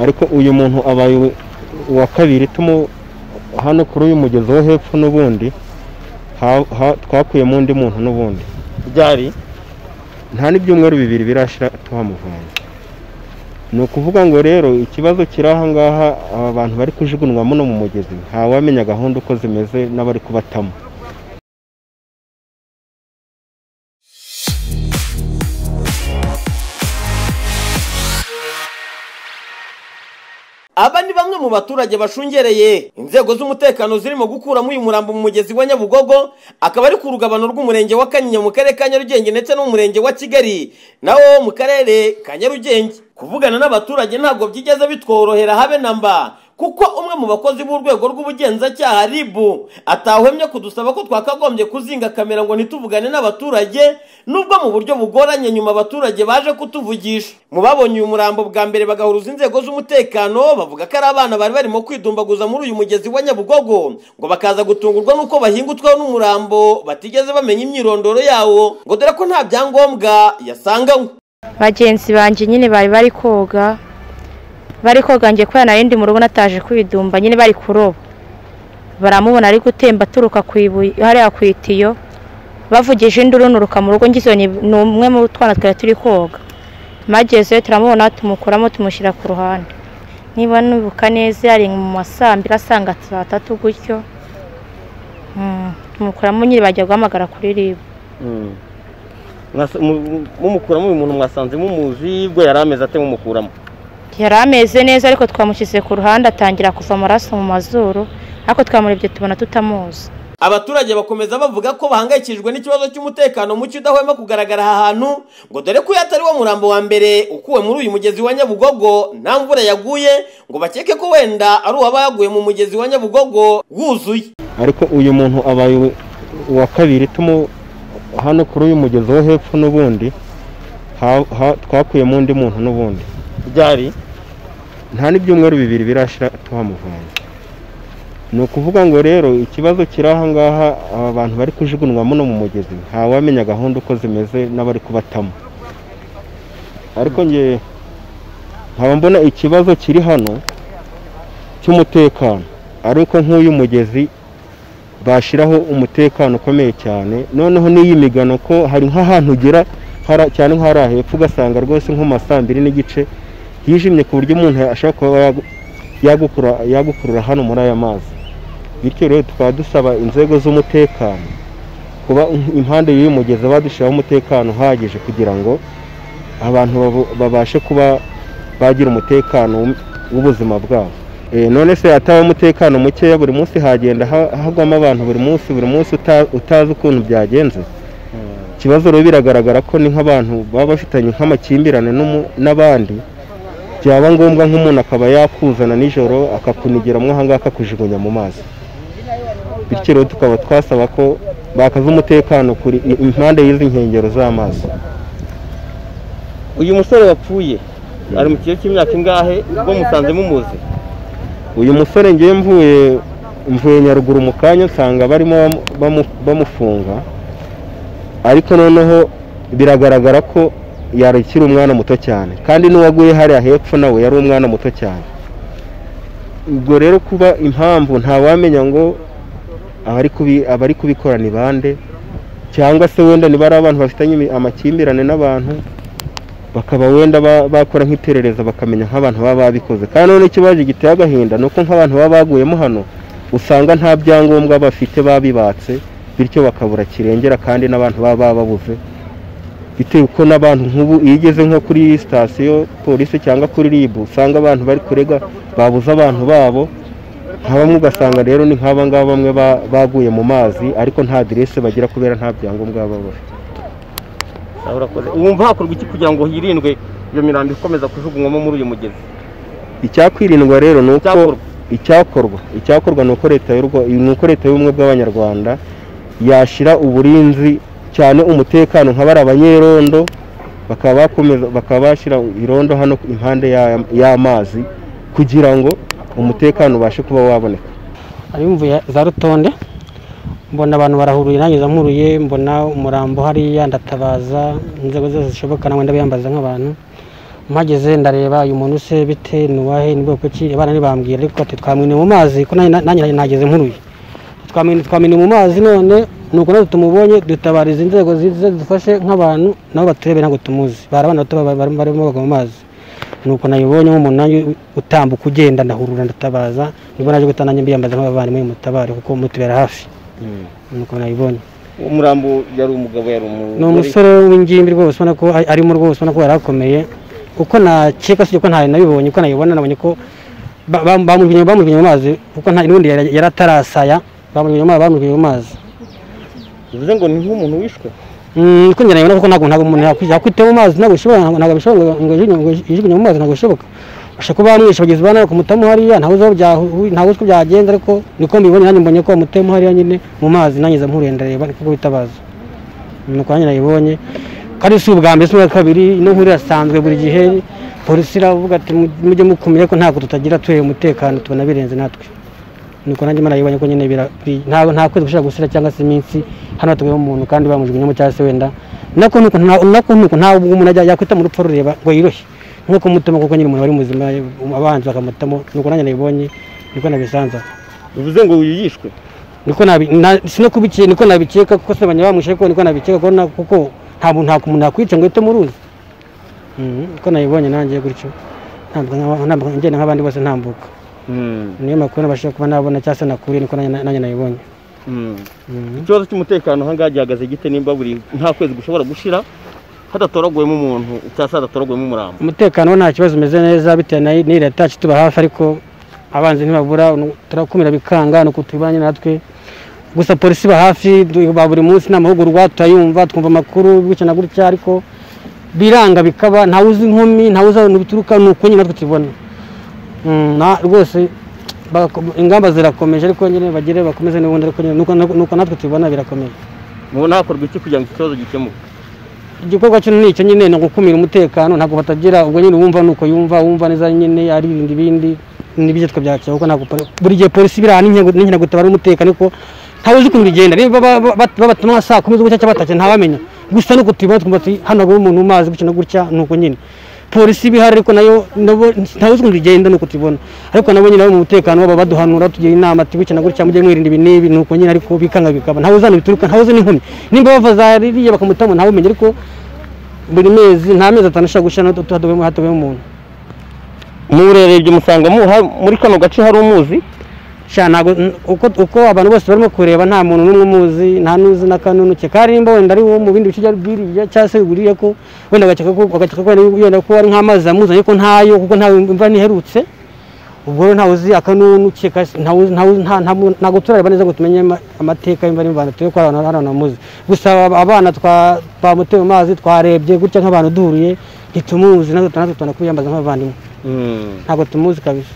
ariko uyu muntu abaye uwa kabiri tumu hano kuri uyu mugezi wo hepfo n'ubundi ha- ha- twakuyemo undi muntu n'ubundi byari nta n'ibyumweru bibiri birashira tuhamuvanye ni ukuvuga ngo rero ikibazo kiri aha ngaha aba bantu bari kujugunywamo no mu mugezi ntawamenya gahunda uko zimeze n'abari kubatamo aba ni bamwe mu baturage bashungereye inzego z'umutekano zirimo gukuramo uyu murambo mu mugezi wa nyabugogo akaba ari ku rugabano rw'umurenge wa kanyinya mu karere ka nyarugenge ndetse no mu murenge wa kigali nawo mu karere ka nyarugenge kuvugana n'abaturage ntabwo byigeze bitworohera habe na mba kuko umwe mu bakozi b'urwego rw'ubugenzacyaha ribu atahwemye kudusaba ko twakagombye kuzinga kamera ngo ntituvugane n'abaturage nubwo mu buryo bugoranye nyuma abaturage baje kutuvugisha mu babonye uyu murambo bwa mbere bagahuruza inzego z'umutekano bavuga ko ari abana bari barimo kwidumbaguza muri uyu mugezi wa nyabugogo ngo bakaza gutungurwa n'uko bahingutwaho n'umurambo batigeze bamenya imyirondoro yawo ngo dore ko nta byangombwa yasanganywe bagenzi banjye nyine bari bari koga bari koga njye kubera nari ndi mu rugo nataje kwidumba nyine bari kuroba baramubona ari gutemba aturuka ku ibuye hariya ku itiyo bavugije induru runuruka mu rugo ngize ni ni umwe mu twana twari turi koga magezeyo turamubona tumukuramo tumushyira ku ruhande niba nibuka neza yari mu masambira asanga saa tatu gutyo Mm, tumukuramo nyine bajya guhamagara kuri ribu mumukuramo uyu muntu mwasanze mumuzi ubwo yari ameze ate mumukuramo yari ameze neza ariko twamushyize ku ruhande atangira kuva amaraso mu mazuru ariko twamurebye tubona tutamuzi abaturage bakomeza bavuga ko bahangayikishijwe n'ikibazo cy'umutekano muke udahwema kugaragara aha hantu ngo dore ko uyu atari wo murambo wa mbere ukuwe muri uyu mugezi wa nyabugogo nta mvura yaguye ngo bakeke ko wenda ari uwaba yaguye mu mugezi wa nyabugogo wuzuye ariko uyu muntu abaye uwe- uwa kabiri tumu hano kuri uyu mugezi wo hepfo n'ubundi ha- ha- twakuyemo undi muntu n'ubundi byari nta n'ibyumweru bibiri birashira tuhamuvanye ni ukuvuga ngo rero ikibazo kiri aha ngaha aba bantu bari kujugunywamo no mu mugezi ntawamenya gahunda uko zimeze n'abari kubatamo ariko nge nkaba mbona ikibazo kiri hano cy'umutekano ariko nk'uyu mugezi bashyiraho umutekano ukomeye cyane noneho n'iyi migano ko hari nk'ahantu ugera hara- cyane nk'ahari hepfo ugasanga rwose nko mu ma saa mbiri n'igice hijimye ku buryo umuntu ashobora kuba yagu- yagukura- yagukurura hano muri aya mazi bityo rero tukaba dusaba inzego z'umutekano kuba impande y'uyu mugezi badushyiraho umutekano uhagije kugira ngo abantu babu- babashe kuba bagira umutekano w'u- w'ubuzima bwabo Eh, none se hataba umutekano mukeya buri munsi hagenda ha- hagwamo abantu buri munsi buri munsi uta- utazi ukuntu byagenze ikibazo rero biragaragara ko ni nk'abantu baba bafitanye nk'amakimbirane n'umu- n'abandi byaba ngombwa nk'umuntu akaba yakuzana nijoro akakunigeramo aha ngaha akakujugunya mu mazi bityo rero tukaba twasaba ko bakaza umutekano kuri i- impande y'izi nkengero z'amazi uyu musore wapfuye ari mu kigero cy'imyaka ingahe ubwo musanze mumuzi uyu musore ngewe mvuye mvuye nyaruguru mu kanya nsanga barimo bamu- bamu- bamufunga ariko noneho biragaragara ko yari akiri umwana muto cyane kandi n'uwaguye hariya hepfo nawe yari umwana muto cyane ubwo rero kuba impamvu ntawamenya ngo abari kubi- abari kubikora ni bande cyangwa se wenda niba ari abantu bafitanye imi- amakimbirane n'abantu bakaba wenda ba- bakora nk'iperereza bakamenya nk'abantu baba babikoze kandi noneho ikibazo giteye agahinda ni uko nk'abantu baba baguyemo hano usanga nta byangombwa bafite babibatse bityo bakabura kirengera kandi n'abantu baba bababuze bitewe uko n'abantu nk'ubu iyo ugeze nko kuri sitasiyo polisi cyangwa kuri ribu usanga abantu bari kurega babuze abantu babo nka bamwe ugasanga rero ni nk'aba ngaba bamwe ba- baguye mu mazi ariko nta aderese bagira kubera nta byangombwa baba bafite urakoze wumva hakorwa iki kugira ngo hirindwe iyo mirambo ikomeza kujugunywamo muri uyu mugezi icyakwirindwa rero ni uko Icyakorwa. icyakorwa icyakorwa ni uko leta y'u Rwa- ni uko leta y'ubumwe bw'abanyarwanda yashyira uburinzi cyane umutekano nka bari abanyerondo bakaba bakomeza- bakaba bashyira irondo hano impande ya- y'amazi kugira ngo umutekano ubashe kuba waboneka ari mvuye za rutonde mbona abantu barahuruye nanjye zamuruye mbona umurambo hariya ndatabaza inzego zose zishoboka nawe ndabiyambaza nk'abantu mpageze ndareba uyu muntu se bite ni uwahe ni bwoko ki abana ntibambwira ariko ati twamwine mu mazi ko nanjye- nanjye nageze nkuruye twamwine twamwine mu mazi none nuko natwe tumubonye dutabariza inzego zize zidufashe nk'abantu nabo baturebe ntabwo tumuzi bari abana bato baba- barimo barimo bagwa mu mazi nuko nayibonye nk'umunani utambuka ugenda ndahurura ndatabaza nibwo naje guhita nanjye mbiyambaza nk'abavandimwe mutabare kuko mutubera hafi nuko nayibonye umurambo yari umugabo yari umugore ni umusore w'ingimbi rwose ubona ko ari- arimo rwose ubona ko yari akomeye uko nakeka sibyo ko ntayo nabibonye uko nayibona nabonye ko ba- ba- bamujugunye bamujugunye mu mazi kuko nta n'ubundi yari yari atarasaya bamujugunye mu mazi bamujugunye mu mazi bivuze ngo ni nk'umuntu wishwe Mm, uko njye nabibona kuko ntabwo ntabwo umuntu yakwi- yakwitaba mu mazi ntabwo bishoboka ntabwo bishoboka ngo- ngo yijugunye- ngo yijugunye mu mazi ntabwo bishoboka bashobora kuba bamwishe bagenzi ba nawe kumutamo hariya ntawe uzi aho byahu- ntawe uzi uko byagenze ariko niko mbibonye nanjye mbonye ko bamuteyemo hariya nyine mu mazi nanjye nza mpuruye ndareba niko bitabaza nuko nanjye nayibonye kandi si ubwa mbere si ubwa kabiri ino nkuru irasanzwe buri gihe polisi iravuga ati "Mu- mujye mukumira ko ntabwo tutagira tuhe umutekano tubona birenze natwe nuko nanjye imana yibonye ko nyine bira- bi- nta nta kwezi gushobora gusira cyangwa se iminsi hano hatuguyemo umuntu kandi bamujugunyemo cyangwa se wenda nako nuko nta- nako nuko ntabwo umuntu ajya yakwita mu rupfu rureba ngo yiroshye nko kumutema kuko nyine umuntu wari muzima abanzi bakamutamo nuko nanjye nayibonye niko nabisanza bivuze ngo uyu yishwe niko nabi na- si no kubikiye niko nabikeka kuko se banywa bamwishe ko niko nabikeka ko na- kuko nta muntu nta muntu yakwica ngo uhite muruzi Mhm, niko nayibonye nanjye gutyo ntambuka nka- ntambuka ngenda nk'abandi bose ntambuka niyo makuru nabashije kuba nabona cyangwa se nakuriye niko nanjye nanjye nayibonye Mhm. ikibazo cy'umutekano ahangaha gihagaze gite nimba buri nta kwezi gushobora gushira hadatoraguyemo umuntu cyangwa se hadatoraguyemo umurambo umutekano wo nta kibazo umeze neza bitewe na n'iyi leta yacu tuba hafi ariko abanzi ntibabura nu- turakumira bikanga ni uko tubanye natwe gusa polisi iba hafi du- ba buri munsi ni amahugurwa turayumva twumva amakuru gutya na gutya ariko biranga bikaba ntawe uzi inkumi ntawe uzi aho ibintu bituruka ni uko nyine natwe tubibona Mm, na- rwose bako- ingamba zirakomeje ariko nyine bagire bakomeze n'ubundi ariko nyine nuko- nuko natwe tubibona birakomeye mubona hakorwa iki kugira ngo iki kibazo gikemuke igikorwa cyo ni icyo nyine ni ugukumira umutekano ntabwo batagira ubwo nyine wumva nuko yumva wumva neza nyine aririnda ibindi n'ibyo twabyakira kuko ntabwo poli- buri gihe polisi biri ahantu n'inkego- n'inkino gutabara umutekano ariko ntawe uzi ukuntu bigenda rero baba- baba- babatuma saa kumi z'ubutya cyangwa batashye ntawamenya gusa nuko tubibona twumva tuti hano hagwa umuntu mu mazi gutya na gutya nuko nyine polisi iba ihari ariko nayo nabo ntawe uzi ukuntu bigenda nuko tubibona ariko nabo nyine abo mu mutekano baba baduhanura tugira inama ati gutya na gutya mujye mwirinda ibi n'ibi nuko nyine ariko bikanga bikaba ntawe uzi ahantu bituruka ntawe uzi n'inkumi nimba bava za ririya bakamutamo ntawe umenya ariko buri mezi nta mezi atanu ashobora gushira hatabaye hatabaye umuntu murerebye musanga muha- muri kano gace hari umuzi sha ntabwo n- uko uko abantu bose barimo kureba nta muntu n'umwe umuzi nta n'uzi n'akanunu ke karimba wenda ari wo mu bindi bice bya biriya cyangwa se biguriye ko wenda agakeka ko agakeka ko wenda- wenda ko ari nk'amazi amuzanye ko ntayo kuko nta imvura ntiherutse ubwo rero ntawe uzi akanunu ke kasi- ntawe uzi- ntawe uzi- nta- nta muntu- ntabwo turareba neza ngo tumenye ama- amateka y'imvura n'imvano turi ko hari abantu- hari abantu bamuzi gusa aba- abana twa twamuteye mu mazi twarebye gutya nk'abantu duhuriye ntitumuzi natwe natwe tubona kubiyambaza nk'abavandimwe ntabwo tumuzi kabisa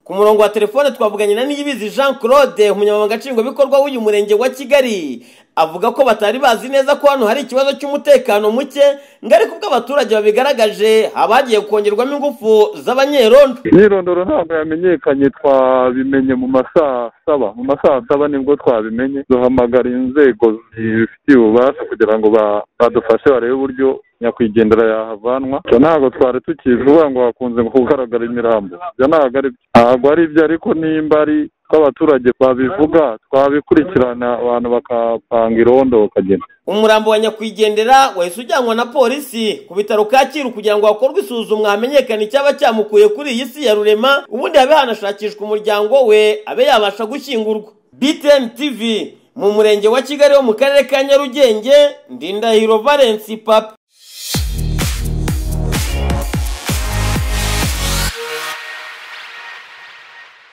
ku murongo wa telefone twavuganye na niyibizi jean claude umunyamabanga nshingwabikorwa w'uyu murenge wa kigali avuga ko batari bazi neza ko hano hari ikibazo cy'umutekano muke ngo ariko ubwo abaturage babigaragaje haba hagiye kongerwamo ingufu z'abanyerondo imyirondoro ntabwo yamenyekanye twabimenye mu masaa saba mu masaa saba nibwo twabimenye duhamagara inzego zibifitiye ububasha kugira ngo ba- badufashe barebe uburyo nyakwigendera yahavanwa ibyo ntabwo twari tukizi uvuga ngo hakunze kugaragara imirambo ibyo ntabwo ari byo ntabwo ari byo ariko nimba ari ko abaturage babivuga twabikurikirana abantu bakapanga irondo bakagenda umurambo wa nyakwigendera wahise ujyanwa na polisi ku bitaro kacyiru kugira ngo hakorwe isuzumwa hamenyekane icyaba cyamukuye kuri iyi si ya rurema ubundi habe hanashakishwa umuryango we abe yabasha gushyingurwa btn tv mu murenge wa kigali wo mu karere ka nyarugenge ndindahiro valence papi